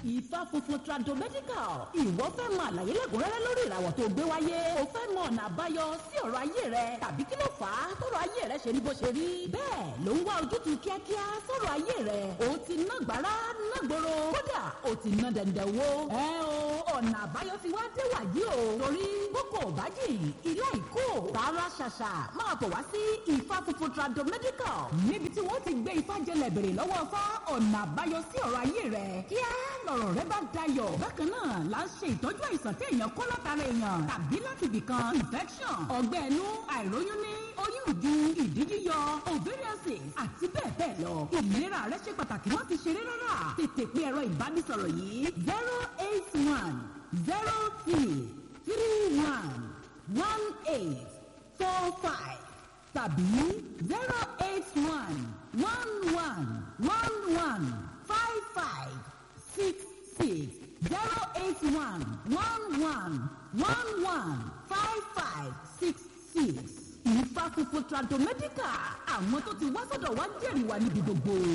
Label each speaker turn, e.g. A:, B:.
A: ìfà funfun tradomedical ìwọ fẹ́ mọ àlàyé lẹ́kùnrẹ́rẹ́ lórí ìràwọ̀ tó gbé wáyé o fẹ́ mọ ọ̀nà àbáyọ sí ọ̀rọ̀ ayé rẹ tàbí kí ló fà á tọ̀rọ̀ ayé rẹ ṣe rí bó ṣe rí bẹ́ẹ̀ ló ń wá ojútùú kíákíá sọ̀rọ̀ ayé rẹ o ti ná gbàrà ná gbòòrò kódà o ti ná dẹ̀ndẹ̀ wo ẹ o ọ̀nà àbáyọ ti wá dé wàyí o torí boko òbájì ilé ìkó tààrà ṣàṣà máa bọ̀ wá sí ìfà funfun tradomedical níbi tí wọ́n ti gbé ifá jẹlẹ̀ bèrè lọ́wọ́ fá ọ̀nà àbáyọ sí ọ̀rọ̀ ayé rẹ kíá lọ̀rọ̀ rẹ bá dayọ̀ bákan náà là ń ṣe ìtọ́jú àìsàn tí èèyàn kó látara èèyàn tàbí láti ibìkan infection ọgbẹ́ ẹnu àìróyún ní oyún ìju ìdí yíyọ ovarian cyst àti bẹ́ẹ̀ bẹ́ẹ̀ lọ ìlera rẹ ṣe pàtàkì wọ́n ti ṣeré rárá tètè pé ẹ̀rọ ìbánisọ̀rọ̀ yìí zero eight one zero two three one one eight four five tàbí zero eight one one one one one five five six six zero eight one one one one one five five six six ìfà funfun tradomedical àwọn tó ti wá sọ́dọ̀ wá jẹ́rìí wa níbi gbogbo.